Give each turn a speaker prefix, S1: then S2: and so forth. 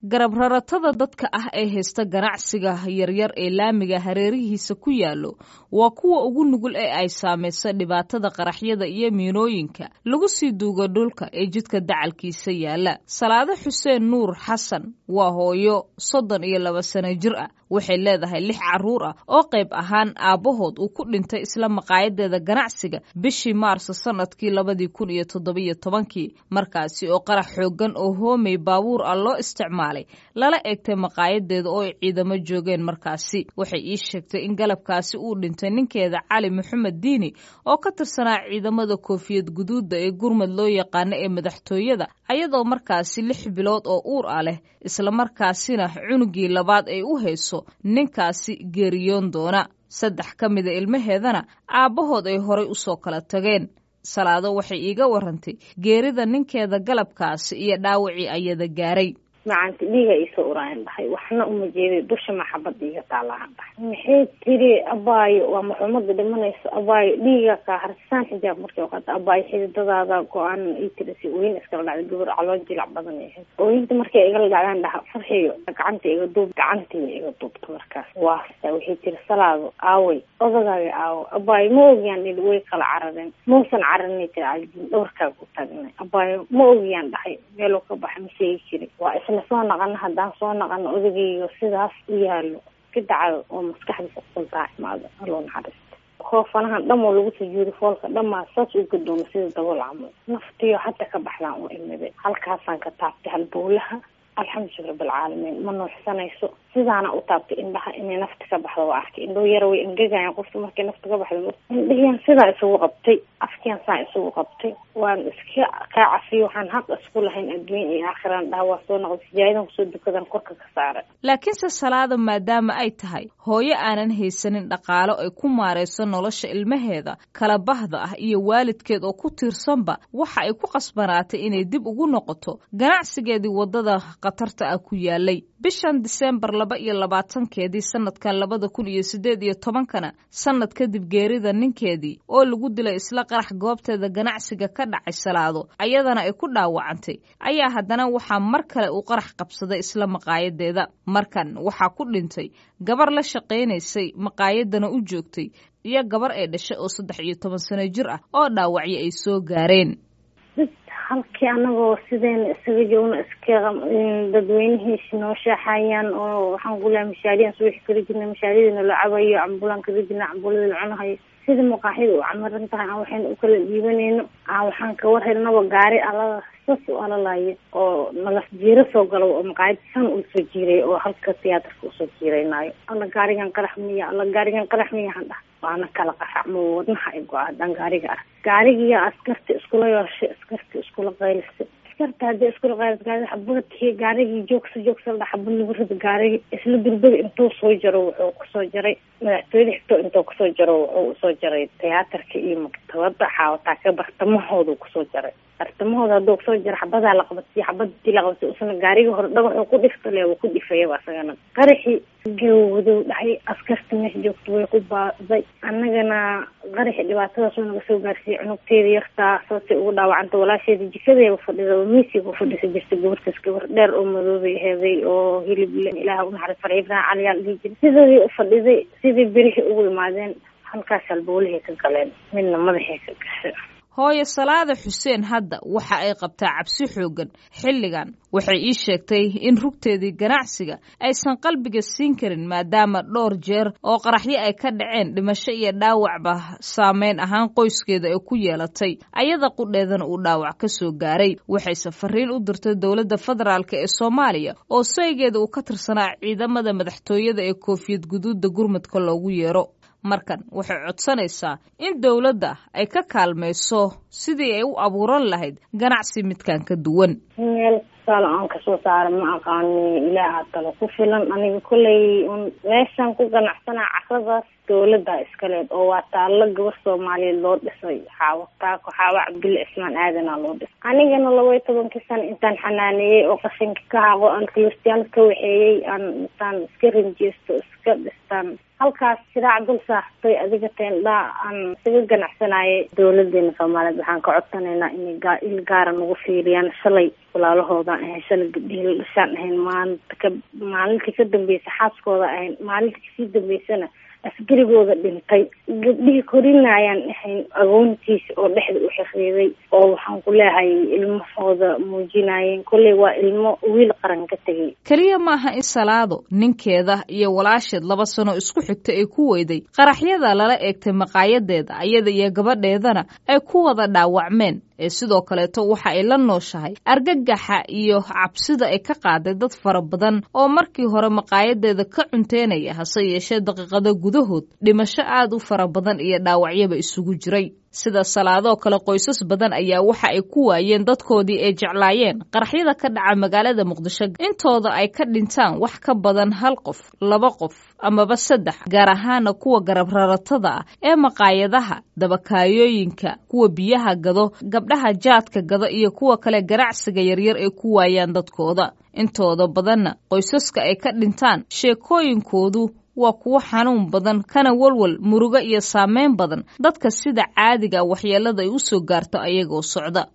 S1: garab raratada dadka ah ee haysta ganacsiga yaryar ee laamiga hareerihiisa ku yaallo waa kuwa ugu nugul ee ay saamaysa dhibaatada qaraxyada iyo miinooyinka lagu sii duuga dhulka ee jidka dacalkiisa yaalla salaado xuseen nuur xasan waa hooyo soddon iyo laba sano jir ah waxay leedahay lix carruur ah oo qayb ahaan aabbahood uu ku dhintay isla maqaayadeeda ganacsiga bishii maarso sannadkii labadii kun iyo toddobiyo tobankii markaasi oo qarax xooggan oo hoomay baabuur ah loo isticmaalay lala eegtay maqaayadeeda oo ay ciidamo joogeen markaasi waxay ii sheegtay in galabkaasi uu dhintay ninkeeda cali maxamed diini oo ka tirsanaa ciidamada koofiyad guduudda ee gurmad loo yaqaano ee madaxtooyada ayadoo markaasi lix bilood oo uur ah leh islamarkaasina cunugii labaad ay u hayso ninkaasi geeriyoon doona saddex ka mida ilmaheedana aabbahood ay horay u soo kala tageen salaado waxay iiga warantay geerida ninkeeda galabkaasi iyo dhaawacii ayada gaaray
S2: macanta dhiiga iisoo uraayan dhahay waxna uma jeeday dusha maxabada iga taalahan dhahay maxay tiri abaayo waa maxuumada dhimanayso abaayo dhiiga kaa harsaan xijaab markay qaata abaayo xididadaada go-aan ii tiri si ooyin iskala dhacday gabar caloon jilac badan ay ahayd ooyinta markay igala dhacdaan dhaha farxiyo gacanta iga duub gacantii iga duubta markaas waasta waxay tiri salaado aaway odagaaga aawo abaayo ma ogiyaan dhili way kala carareen mausan cararinay tiri caljin dhowrkaaga u taagnay abaayo ma ogiyaan dhahay meeluu ka baxay ma sheegi jiri waa isla soo naqano haddaan soo naqano odagayga sidaas u yaalo ka dacdo oo maskaxdiisa kusoo imaado aloo naxariista koofanahan dhamoo lagu sujuudi foolka dhamaa saas u gadoomo sida dabool camal naftiyo hadda ka baxdaan u imiday halkaasaan ka taabtay halbowlaha alxamdulilah rabbilcaalamiin ma nuuxsanayso sidaana u taabtay indhaha inay nafta ka baxdo waa arkay indhoo yara way engegayan qofta markay nafta ka baxdo indhahiyaan sidaa isugu qabtay afkiyaan saa isugu qabtay waan iska kaa cafiyo waxaan xaq isku lahayn adduun iyo aakhiraan dhaha waa soo noqday sijaayadan kusoo dukadan korka ka saaray
S1: laakiinse salaada maadaama ay tahay hooyo aanan haysanin dhaqaalo ay ku maarayso nolosha ilmaheeda kala bahda ah iyo waalidkeed oo ku tiirsanba waxa ay ku qasbanaatay inay dib ugu noqoto ganacsigeedii waddada khatarta ah ku yaalay bishan diseembar laba iyo labaatankeedii sanadkan labada kun iyo siddeed iyo tobankana sanad kadib geerida ninkeedii oo lagu dilay isla qarax goobteeda ganacsiga ka dhacay salaado ayadana ay ku dhaawacantay ayaa haddana waxaa mar kale uu qarax qabsaday isla maqaayadeeda markan waxaa ku dhintay gabar la shaqaynaysay maqaayadana u joogtay iyo gabar ay dhashay oo saddex iyo toban sano jir ah oo dhaawacyo ay soo gaareen
S2: halkii anagoo sideena isaga joogno iska dadweynihiisi noo shaaxayaan oo waxaan kulaha mashaariyan subaxi kala jirna mashaariyadina la cabayo cambulaan kala jirna cambulada la cunahayo sida maqaaxida u camaran tahay aan waxayna u kala dhiibanayno aan waxaan ka war helnaba gaari alada sas u alalaya oo nalas jiiro soo galo oo maqaayad san uu soo jiiray oo halka tiyaatarka usoo jiiraynaayo alla gaarigan qarax miya alla gaarigan qarax miya han dhah waana kala qaraxmo wadnaha ay go-a haddaan gaariga ark gaarigiya askarta iskula yooshay askarta iskula qaylisay askarta haddii iskula qaylis gaari xabadkii gaarigii joogsa joogsa la xabad lagu rida gaarigi isla durbada intuu soo jaro wuxuu kusoo jaray madaxtooyada xigto intuu kusoo jaro wuxuu usoo jaray tiyaatarka iyo maktabada xaawataa ka bartamahoodu kusoo jaray bartamahooda hadduu kusoo jaro xabadaa la qabatay xabadii la qabatay usana gaarigi hore dhagaxuu ku dhiftale wuu ku dhifayaba asagana qaraxii gawdow dhacay askarta meesha joogta way ku baaday annagana qaraxi dhibaatadaas oo naga soo gaarsiiyey cunugteeda yartaa saasay ugu dhaawacanta walaasheeda jikadeeba fadhida oo miisiga u fadhisa jirta gabartaas gabar dheer oo madoobay heeday oo hilib ilaah unaxariis farci ibrahim caliyaal dhihi jiray sidoodii u fadhiday sidii berihii ugu imaadeen halkaas halbowlahay ka galeen midna madaxay ka gashay
S1: hooyo salaada xuseen hadda waxa ay qabtaa cabsi xooggan xilligan waxay ii sheegtay in rugteedii ganacsiga aysan qalbiga siin karin maadaama dhowr jeer oo qaraxyo ay ka dhaceen dhimasho iyo dhaawacba saameyn ahaan qoyskeeda ay ku yeelatay ayada qudheedana uu dhaawac ka soo gaaray waxayse fariin u dirtay dowladda federaalk ee soomaaliya oo saygeeda uu ka tirsanaa ciidamada madaxtooyada ee koofiyad guduudda gurmadka loogu yeero markan waxay codsanaysaa in dowladda ay ka kaalmayso sidii ay u abuuran lahayd ganacsi midkan ka duwan
S2: meel tusaale aan kasoo saara ma aqaani ilaaha talo ku filan aniga kolley un meeshaan ku ganacsanaa casadaas dowladda iskaleed oo waa taallo gabar soomaaliyeed loo dhisay xaawo taako xaawo cabdulle cismaan aadanaa loo dhisay anigana laba iyo tobankii sana intaan xanaaneeyey oo qashinka ka haqo aan kilistiyaal ka waxeeyey aan intaan iska rinjeysto iska dhistaan halkaas shiraac dul saaxtay adiga teendhaa aan isaga ganacsanayay dowladeena soomaaliyeed waxaan ka codsanaynaa inay il gaara nagu fiiriyaan shalay walaalahoodan ahayn shalay gabdhihii la dhashaan ahayn maalinta ka maalintii ka dambeysa xaaskooda ahayn maalinta kasii dambeysana asgarigooda dhintay gabdhihii korinayaan ahayn agoontiisa oo dhexda u xiriiday oo waxaan ku leehay ilmahooda muujinayeen kolley waa ilmo wiil qaran ka tegay
S1: keliya maaha in salaado ninkeeda iyo walaasheed laba sano isku xigta ay ku weyday qaraxyada lala eegtay maqaayadeeda ayada iyo gabadheedana ay ku wada dhaawacmeen ee sidoo kaleeto waxa ay la nooshahay argagaxa iyo cabsida ay ka qaaday dad fara badan oo markii hore maqaayadeeda ka cunteynaya hase yeeshee daqiiqado gudahood dhimasho aad u fara badan iyo dhaawacyaba isugu jiray sida salaadoo kale qoysas badan ayaa waxa ay ku waayeen dadkoodii ay jeclaayeen qaraxyada ka dhaca magaalada muqdisho intooda ay ka dhintaan wax ka badan hal qof laba qof amaba saddex gaar ahaana kuwa garab raratada ah ee maqaayadaha dabakaayooyinka kuwa biyaha gado gabdhaha jaadka gado iyo kuwa kale ganacsiga yaryar ay ku waayaan dadkooda intooda badanna qoysaska ay ka dhintaan sheekooyinkoodu waa kuwo xanuun badan kana walwal murugo iyo saameyn badan dadka sida caadiga waxyeelada ay u soo gaarto ayagoo socda